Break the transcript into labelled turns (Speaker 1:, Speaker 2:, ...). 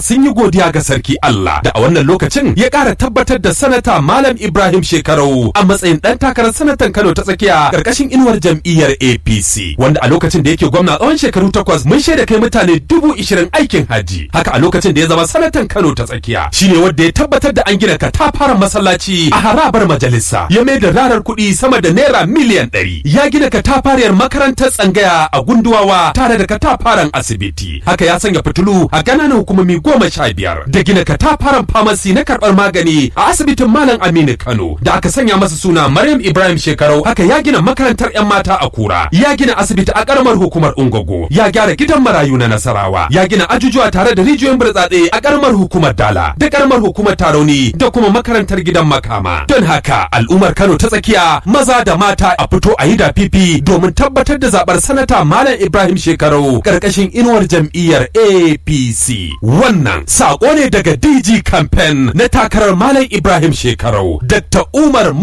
Speaker 1: sun yi godiya ga sarki Allah da a wannan lokacin ya ƙara tabbatar da sanata Malam Ibrahim Shekarau a matsayin ɗan takarar sanatan Kano ta tsakiya ƙarƙashin inuwar jam'iyyar APC wanda a lokacin da yake gwamna tsawon shekaru takwas mun shaida kai mutane dubu ishirin aikin haji haka a lokacin da ya zama sanatan Kano ta tsakiya shine wanda ya tabbatar da an gina katafaren masallaci a harabar majalisa ya mai da rarar kuɗi sama da naira miliyan ɗari ya gina katafariyar makarantar tsangaya a gunduwawa tare da katafaren asibiti haka ya sanya fitilu a ƙananan hukumomi goma sha biyar da gina katafaren famasi na karɓar magani a asibitin malam aminu kano da aka sanya masa suna maryam ibrahim shekarau haka ya gina makarantar 'yan mata a kura ya gina asibiti a ƙaramar hukumar ungogo ya gyara gidan marayu na nasarawa ya gina ajujuwa tare da rijiyoyin burtsatse a ƙaramar hukumar dala da ƙaramar hukumar tarauni da kuma makarantar gidan makama don haka al'ummar kano ta tsakiya maza da mata a fito a yi da fifi domin tabbatar da zaɓar sanata malam ibrahim shekarau ƙarƙashin inuwar jam'iyyar apc wannan saƙo ne daga dg campaign na takarar malam ibrahim shekarau dr umar